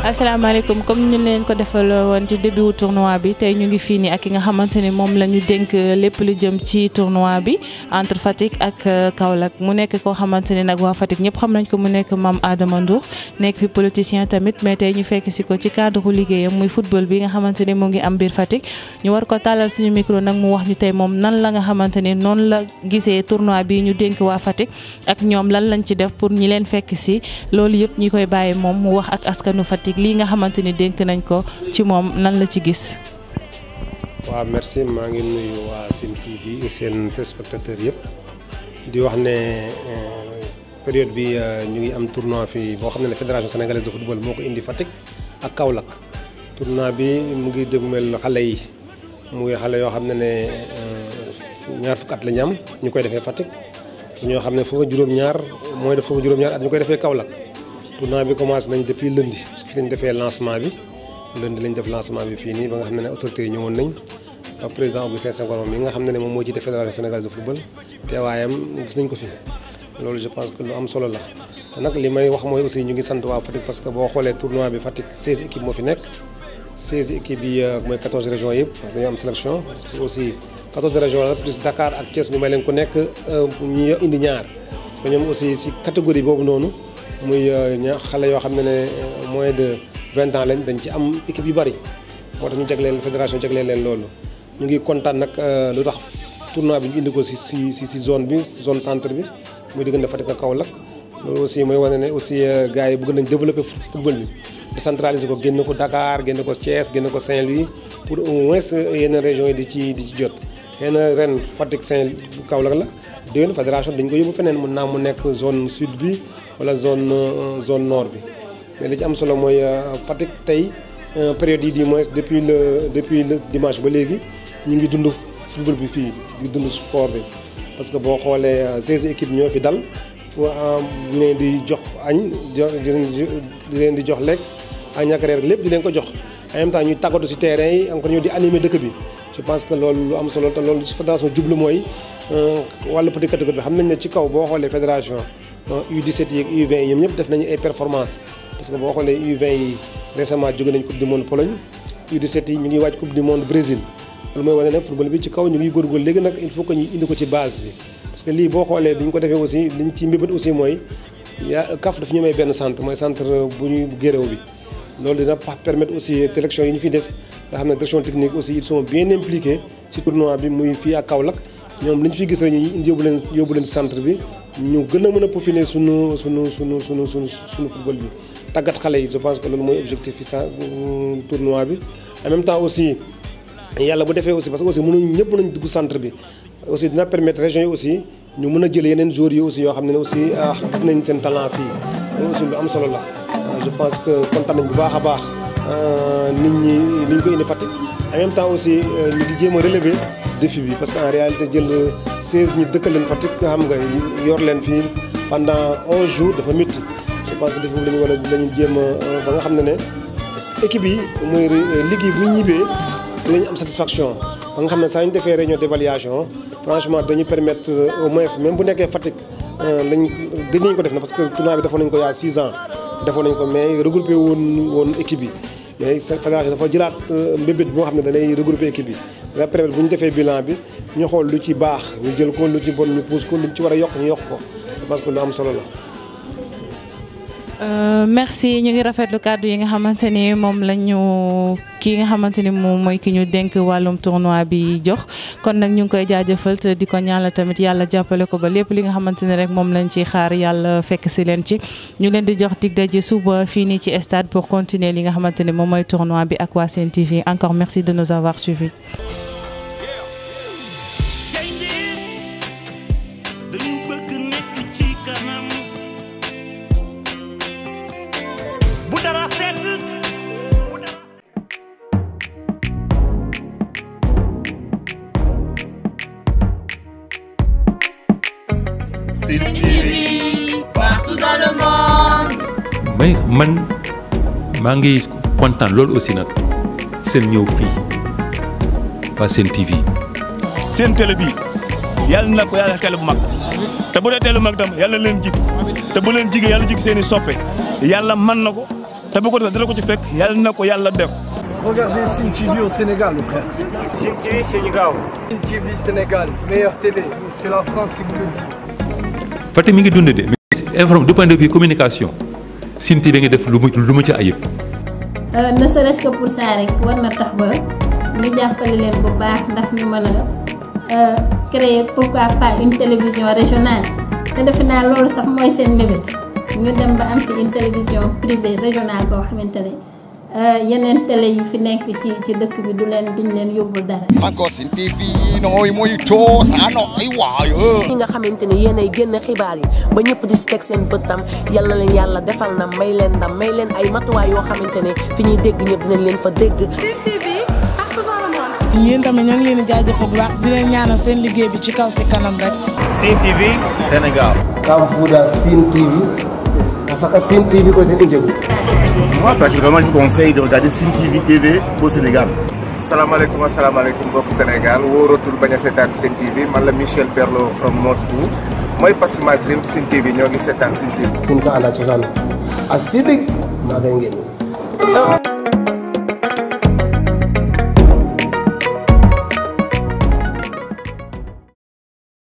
asalaamaaleykum comme ñu leen ko defal woon ci début tournoi bi tey ñu ngi fii nii ak ki nga xamante ni moom la ñu dénk lépp lu jëm ci tournoi bi entre Fatick ak Kaolack mu nekk koo xamante ni nag waa Fatick ñëpp xam nañ ko mu nekk Mame Adama Ndour nekk fi politicien tamit mais tey ñu fekk si ko ci cadre liggéeyam muy football bi nga xamante ni mu ngi am biir Fatick ñu war ko tàllal suñu micro nag mu wax ñu tey moom nan la nga xamante ni noonu la gisee tournoi bi ñu dénk waa Fatick ak ñoom lan lañ ci def pour ñi leen fekk si loolu yëpp ñi koy bàyyi moom mu wax ak askanu Fatick lii nga xamante ni dénk nañ ko ci moom nan la ci gis. waaw merci maa ngi nuyu waa Sen TV seen téléspectateurs yëpp di wax ne période bi ñu ngi am tournoi fii boo xam ne fédération sénégalaise de football moo ko indi Fatick ak Kaolack tournoi bi mu ngi dégmel xale yi muy xale yoo xam ne ne ñaar fukk at la ñu am ñu koy defee Fatick ñoo xam ne foofu juróom-ñaar mooy def foofu juróom-ñaar at ñu koy defee Kaolack tournoi bi commencé nañ depuis lundi parce que fi lañ defee lancement bi lundi lañ def lancement bi fii nii ba nga xam ne ne autorités yi ñëwoon nañ ak président Augustin Senghor mi nga xam ne ne moom moo jiite fédération sénégalaise de football teewaayam gis nañ ko fi loolu je pense que lu am solo la te nag li may wax mooy aussi ñu ngi sant waa Fatick parce que boo xoolee tournoi bi Fatick 16 équipes moo fi nekk 16 équipes yi mooy 14 régions yëpp dañoo am sélection parce que aussi 14 régions la plus Dakar ak Thiès ñu may leen ku nekk ñu indi ñaar parce que ñoom aussi si catégorie boobu noonu muy ña xale yoo xam ne ne moins de 20 ans lañ dañ ci am équipe yu bari moo tax ñu jagleel fédération jagleel leen loolu ñu ngi kontaan nag lu tax tournoi bi ñu indi ko si si si si zone bi zone centre bi muy diggante Fatick ak Kaolack loolu aussi mooy wane ne aussi gars yi bëgg nañ développer football bi décentraliser ko génn ko Dakar génn ko Thiès génn ko Saint-Louis pour au moins yenn régions yi di ci di ci jot xëy na ren Fatick Saint Kaolack la déwén fédération dañ ko yóbbu feneen mun naa mu nekk zone sud bi wala zone zone nord bi mais li ci am solo mooy Fatick tey période yi di moins depuis le depuis le dimanche ba léegi ñu ngi dund football bi fii di dund sport bi parce que boo xoolee 16 équipes ñoo fi dal fu ñu leen di jox añ di leen di jox lekk añ ak reer lépp di leen ko jox en même temps ñuy tàggatu si terrain yi encore ñu di animer dëkk bi je pense que loolu lu am solo te loolu si fédération jublu mooy wàllu petit catégorie bi xam nañ ne ci kaw boo xoolee fédération U17 yi ak U20 yi ñoom ñëpp def nañu ay performance parce que boo xoolee U20 yi récemment jóge nañ coupe du monde Pologne U17 yi ñu ngi waaj coupe du monde Brésil loolu mooy wane ne football bi ci kaw ñu ngi góorgóorlu léegi nag il faut que ñu indi ko ci base bi parce que lii boo xoolee bi ñu ko defee aussi liñ ci mbébét aussi mooy yaa CAF dafa ñu may benn centre mooy centre bu ñu géréw bi loolu dina permettre aussi sélection yi ñu fi def nga xam ne direction technique aussi ils sont bien impliqués ci tournoi bi muy fii ak Kaolack ñoom li ñu fi gis rek ñu indi yóbbu leen yóbbu leen centre bi ñu gën a mën a peaufiner sunu sunu sunu sunu sunu sunu football bi tàggat xale yi je pense que loolu mooy objectif fi sa tournoi bi en même temps aussi yàlla bu defee aussi parce que aussi mënuñ ñëpp nañ dugg centre bi aussi dina permettre région yi aussi ñu mën a jël yeneen joueurs yi aussi yoo xam ne ne aussi gis nañ seen talent fii loolu aussi lu am solo la je pense que kontaan nañ bu baax a baax nit ñi ni ñu ko indi Fatick en même temps aussi ñu ngi jéem a relever défi bi parce que en réalité jël 16 ñi dëkkal leen Fatick xam nga yor leen fii pendant 11 jours dafa métti je pense que défi bi lañu war a lañu jéem a ba nga xam ne ne équipe yi muy liggéey bu ñu ñibbee dinañ am satisfaction ba nga xam ne saa ñu defee réunion d'évaluation franchement dañu permettre au moins même bu nekkee Fatick lañ gën nañ ko def na parce que tournoi bi defoon nañ ko yaa 6 ans defoon nañ ko mais regroupé woon woon équipe yi mais fédération dafa jëlaat mbébét boo xam ne danay regroupé équipe yi dana permettre bu ñu defee bilan bi ñu xool lu ci baax ñu jël ko lu ci bon ñu pousse ko lu ci war a yokk ñu yokk ko parce que lu am solo la merci ñu ngi rafetlu kàddu yi nga xamante ni moom la ñu kii nga xamante ni moom mooy ki ñu dénk wàllum tournoi bi jox kon nag ñu ngi koy jaajëfal te di ko ñaanal tamit yàlla jàppale ko ba lépp li nga xamante ni rek moom lañ ci xaar yàlla fekk si leen ci ñu leen di jox dig daje suba fii nii ci stade pour continuer li nga xamante ni moom mooy tournoi bi ak waa Sen TV encore merci de nous avoir suivis. Sen TV partout dans le monde. may man maa ngi kontaan loolu aussi nag seen ñëw fii waa Sen TV. seen télé bi yàlla na ko yàlla télé bu mag te bu dee télé bu mag tam yàlla na leen jig te bu leen jigee yàlla jig seen i soppe yàlla man na ko te bu ko defee dara ko ci fekk yàlla na ko yàlla def. Regardez Sim TV au Sénégal, mon frère. Sim TV Sénégal. Sim TV Sénégal, meilleure télé. C'est la France qui vous le dit. Fatick mi ngi dund de mais informe du point de vue communication Sine TV nga def lu mu lu mu ci ayib. ne serait-ce que pour ça rek war na tax ba ñu jàppale leen bu baax ndax ñu mën a créer pourquoi pas une télévision régionale te defe naa loolu sax mooy seen mébét ñu dem ba am fi une télévision privée régionale boo xamante ne yeneen télé yi fi nekk ci ci dëkk bi du leen duñ leen yóbbul dara. encore Sine TV nooy mooy too saa nooy waayo. ñi nga xamante ne yéenay génn xibaar yi ba ñëpp di si teg seen bëtam yal na leen yàlla defal na may leen ndam may leen ay matuwaay yoo xamante ne fi ñuy dégg ñëpp dinañ leen fa dégg. yéen tamit ñoo ngi leen di jaajëfal bu baax di leen ñaanal seen liggéey bi ci kaw si kanam rek. Sim TV Sénégal. Kamfuda Sim TV. Parce que Sim TV côté Ndjegu. Moi, particulièrement, je vous conseille de regarder Sim TV TV au Sénégal. salaamaaleykum asalaamaaleykum mbokk Sénégal wóoratul bañ a seetaan Sen TV man la Michel Perlo from Moscou mooy Pass My Dream Sen TV ñoo ngi seetaan Sen TV. kin ka anda cosaan a sidik maaga ngeen